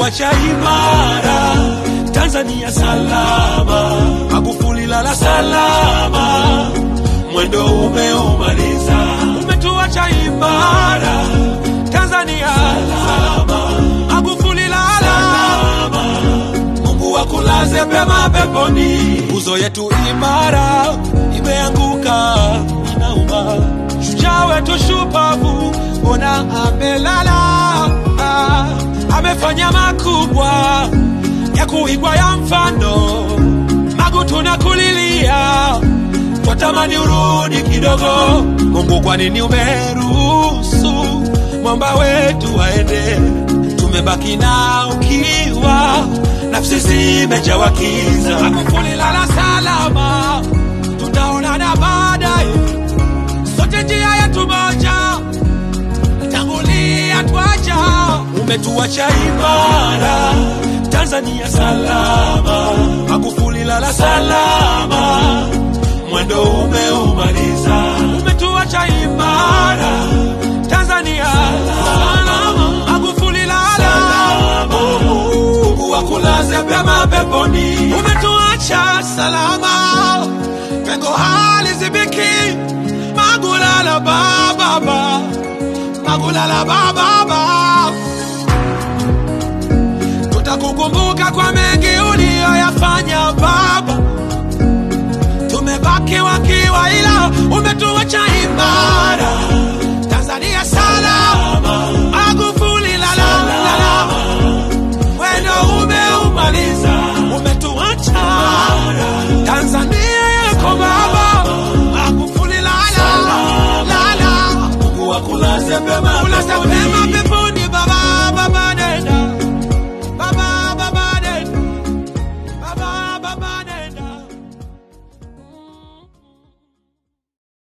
umetuacha imara, Tanzania salama, Magufuli lala salama, mwendo umeumaliza, umetuacha imara, Tanzania salama, Magufuli lala Mungu akulaze pema peponi, nguzo yetu imara imeanguka, inauma. Shujaa wetu shupavu, ona amelala, ah, amefanya makubwa ya kuigwa ya mfano. Magu tunakulilia, twatamani urudi kidogo. Mungu, kwa nini umeruhusu mwamba wetu aende? Tumebaki na ukiwa, nafsi zimejawa kiza. Magufuli lala salama, tutaonana baadaye, sote njia yetu moja, tangulia twaja. Umetuacha imara, Tanzania salama, Magufuli lala salama, mwendo umeumaliza. Umetuacha imara, Tanzania salama, Magufuli lala Mungu akulaze pema peponi. Umetuacha salama, pengo halizibiki. Magulala baba, magulala baba, tutakukumbuka kwa mengi uliyoyafanya baba. Tumebaki wakiwa, ila umetuacha imara. Tanzania salama, Magufuli lala lala wendo umeumaliza, umetuacha Tanzania yako baba, Magufuli lala lala, Mungu akulaze pema ulaze pema peponi baba, baba nenda, baba baba nenda, baba baba nenda.